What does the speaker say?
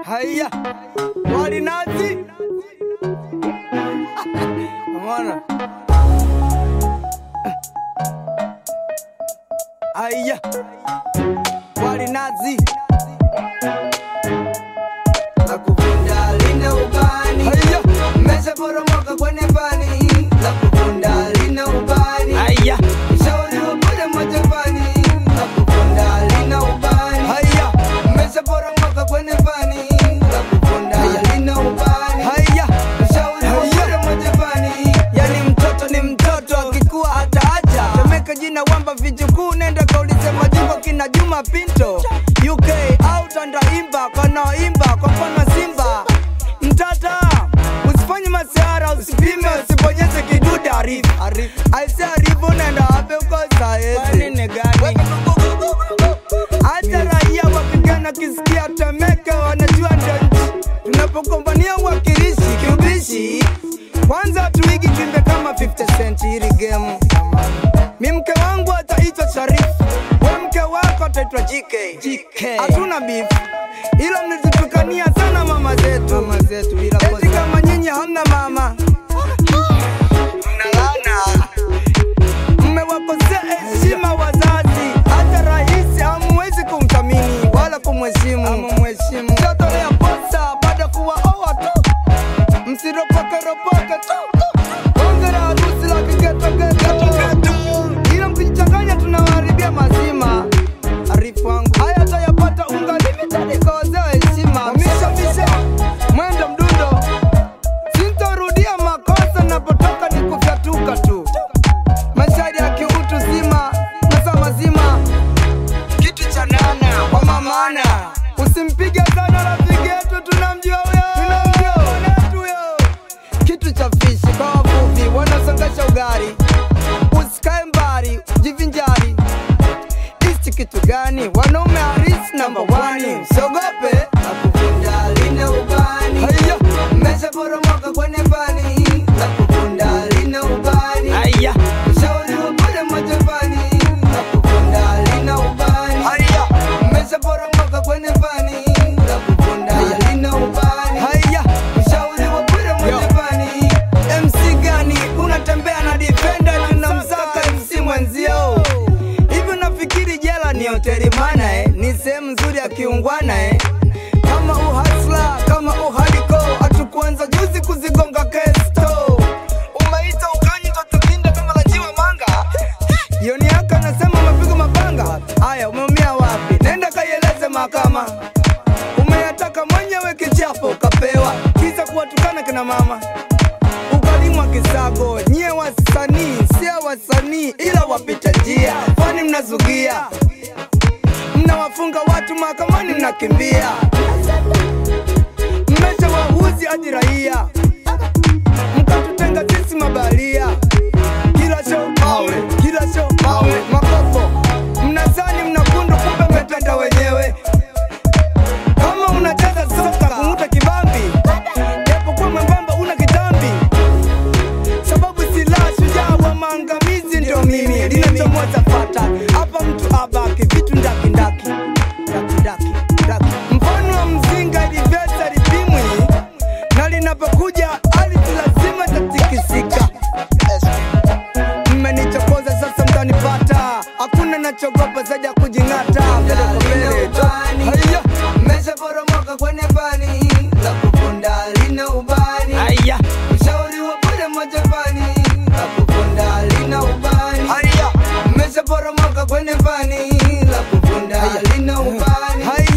Haya, walinazi Umeona? Haya, walinazi Nakupenda lina ubani Haya, Mmeshaporomoka kwenye pani Nakupenda lina ubani haya, Shauri wa bure majapani Nakupenda lina ubani haya, Mmeshaporomoka kwenye pani Nakupenda lina ubani haya. Shauri wa bure majapani Yani mtoto ni mtoto, akikuwa ataacha. Temeka jina wamba vijukuu, nenda kaulize majimbo kina Juma Pinto UK au Tandaimba kanaoimba kwa mfano Simba. Mtata usifanye masihara, usipime, usibonyeze kidude. Arifu aise, arifu nenda wapi uko saezi hata raia wapigana kisikia Temeke wanajua ndio nchi. Tunapogombania uwakilishi kiubishi, kwanza tuigi kimbe kama 50 cent hili game. Mi mke wangu ataitwa Sharifu, we mke wako ataitwa JK. Hatuna beef, ila mlizitukania sana mama zetu, mama zetu bila eti kama nyinyi hamna mama mnalana mmewakosea heshima wazazi, hata rahisi hamwezi kumthamini wala kumheshimu. Mtatolea posa baada ya kuwaoa tu, msiropoke ropoke tu, bonge la harusi la kigetogeto, ila mkijichanganya tunawaharibia mazima. Arifu wangu haya tayapata unga limited kwa wazee wa heshima. Misha misha mwendo mdundo, sintorudia makosa napotoka ni kufyatuka tu mashairi ya kiutu zima masa mazima kitu cha nana kwa mamana usimpige sana rafiki yetu tunamjua huyo tunamjua mwanetu huyo kitu cha fishi kwa wavuvi wanaosongesha ugari usikae mbali jivinjari isti kitu gani wanaume harisi namba wani usiogope Nakupenda lina ubani haya Mmeshaporomoka kwenye pani Nakupenda lina ubani haya Shauri wa bure majapani Nakupenda lina ubani haya Mmeshaporomoka kwenye pani Nakupenda lina ubani haya Shauri wa bure majapani MC gani unatembea na defender na unamsaka MC mwenzio? Hivi unafikiri jela ni hoteli mana eh? Ni sehemu nzuri ya kiungwana eh? Kama uhasla kama uhaliko, hatukuanza juzi kuzigonga kesto. Umeita ukanyi tukinda kama la jiwa manga. Yoni yako anasema umepiga mapanga. Haya, umeumia wapi? Nenda kaieleze mahakama. Umeyataka mwenyewe kichapo ukapewa, kisa kuwatukana kina mama ukalimwa kisago. Nyie wasanii sio wasanii, ila wapita njia, kwani mnazugia, mnawafunga watu mahakamani, mnakimbia, mmesha wahuzi hadi raia, mkatutenga sisi mabalia. Kila show mawe, kila show mawe, makopo mnazani mnakundu, kumbe mmetenda wenyewe kama unacheza soka kung'uta kibambi japokuwa mwembamba una kitambi sababu silaha shujaa wa maangamizi ndio mimi linachomoza fata hapa mtu abaki vitu ndaki ndaki ndaki ndaki ndaki mfano wa mzinga ilivyoza lipimwi na linapokuja ardhi lazima tatikisika mmenichokoza sasa mtanipata hakuna nachogopa zaidi ya kujing'ata mbele kwa mbele tu. Haya. Mmeshaporomoka kwenye pani Nakupenda lina ubani Haya. Ushauri wa bure majapani Nakupenda lina ubani Haya. Mmeshaporomoka kwenye pani la kufunda lina ubani Haya.